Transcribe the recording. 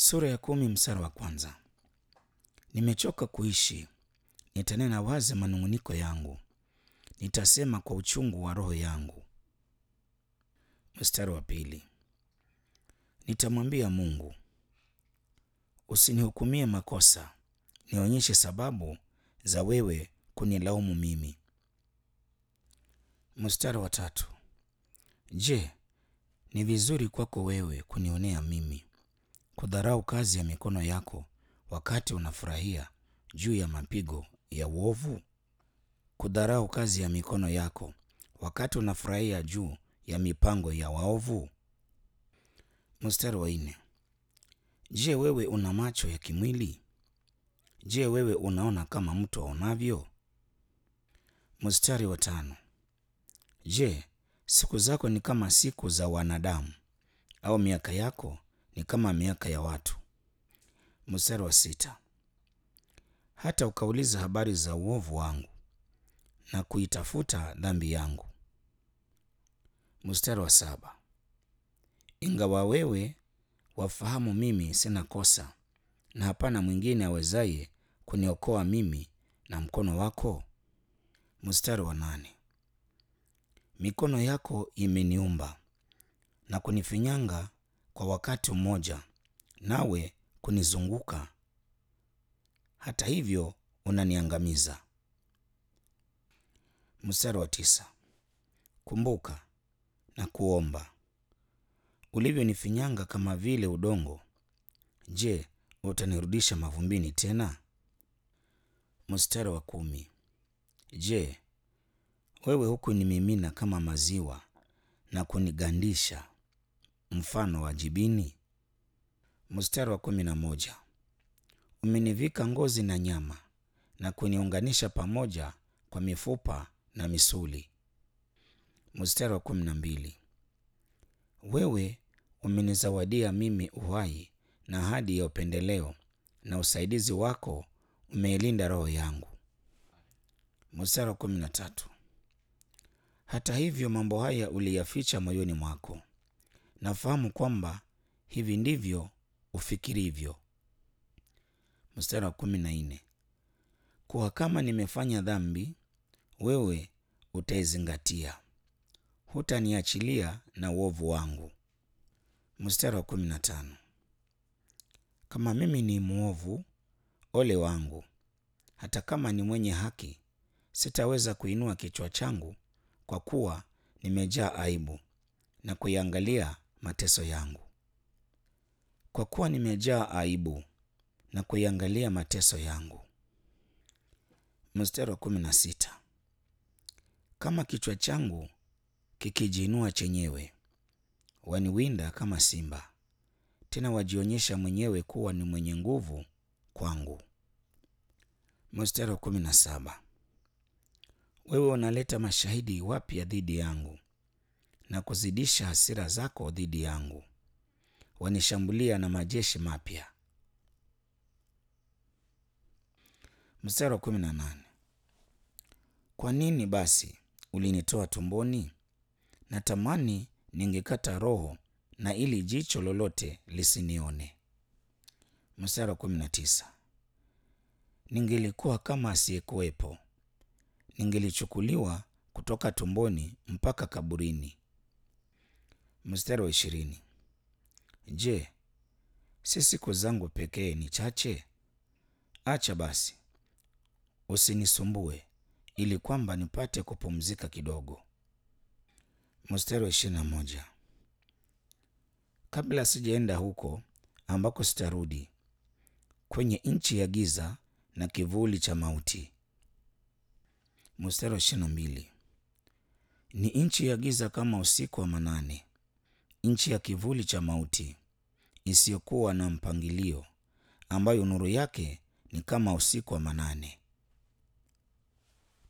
Sura ya kumi mstari wa kwanza. Nimechoka kuishi, nitanena wazi manung'uniko yangu, nitasema kwa uchungu wa roho yangu. Mstari wa pili. Nitamwambia Mungu, usinihukumie makosa, nionyeshe sababu za wewe kunilaumu mimi. Mstari wa tatu. Je, ni vizuri kwako wewe kunionea mimi, kudharau kazi ya mikono yako wakati unafurahia juu ya mapigo ya uovu? Kudharau kazi ya mikono yako wakati unafurahia juu ya mipango ya waovu? Mstari wa nne. Je, wewe una macho ya kimwili? Je, wewe unaona kama mtu aonavyo? Mstari wa tano. Je, siku zako ni kama siku za wanadamu au miaka yako ni kama miaka ya watu? Mstari wa sita. Hata ukauliza habari za uovu wangu na kuitafuta dhambi yangu. Mstari wa saba. Ingawa wewe wafahamu mimi sina kosa na hapana mwingine awezaye kuniokoa mimi na mkono wako. Mstari wa nane. Mikono yako imeniumba na kunifinyanga kwa wakati mmoja, nawe kunizunguka. Hata hivyo unaniangamiza. Mstari wa tisa. Kumbuka na kuomba ulivyonifinyanga kama vile udongo, je, utanirudisha mavumbini tena? Mstari wa kumi. Je, wewe hukunimimina kama maziwa na kunigandisha mfano wa jibini? Mstari wa kumi na moja. Umenivika ngozi na nyama na kuniunganisha pamoja kwa mifupa na misuli. Mstari wa kumi na mbili. Wewe umenizawadia mimi uhai na ahadi ya upendeleo, na usaidizi wako umeilinda roho yangu. Mstari wa kumi na tatu. Hata hivyo mambo haya uliyaficha moyoni mwako, nafahamu kwamba hivi ndivyo ufikirivyo. Mstari wa kumi na nne. Kuwa kama nimefanya dhambi, wewe utaizingatia, hutaniachilia na uovu wangu. Mstari wa kumi na tano. Kama mimi ni mwovu, ole wangu! Hata kama ni mwenye haki, sitaweza kuinua kichwa changu, kwa kuwa nimejaa aibu na kuiangalia mateso yangu. Kwa kuwa nimejaa aibu na kuiangalia mateso yangu. Mstari wa kumi na sita. Kama kichwa changu kikijiinua chenyewe, waniwinda kama simba, tena wajionyesha mwenyewe kuwa ni mwenye nguvu kwangu. Mstari wa kumi na saba. Wewe unaleta mashahidi wapya dhidi yangu na kuzidisha hasira zako dhidi yangu, wanishambulia na majeshi mapya. Mstari wa kumi na nane. Kwa nini basi ulinitoa tumboni? Natamani ningekata roho na ili jicho lolote lisinione. Mstari wa kumi na tisa. Ningelikuwa kama asiyekuwepo, ningelichukuliwa kutoka tumboni mpaka kaburini. Mstari wa ishirini. Je, si siku zangu pekee ni chache? Acha basi usinisumbue, ili kwamba nipate kupumzika kidogo. Mstari wa ishirini na moja. Kabla sijaenda huko ambako sitarudi, kwenye nchi ya giza na kivuli cha mauti. Mstari wa ishirini na mbili. Ni nchi ya giza kama usiku wa manane, nchi ya kivuli cha mauti isiyokuwa na mpangilio, ambayo nuru yake ni kama usiku wa manane.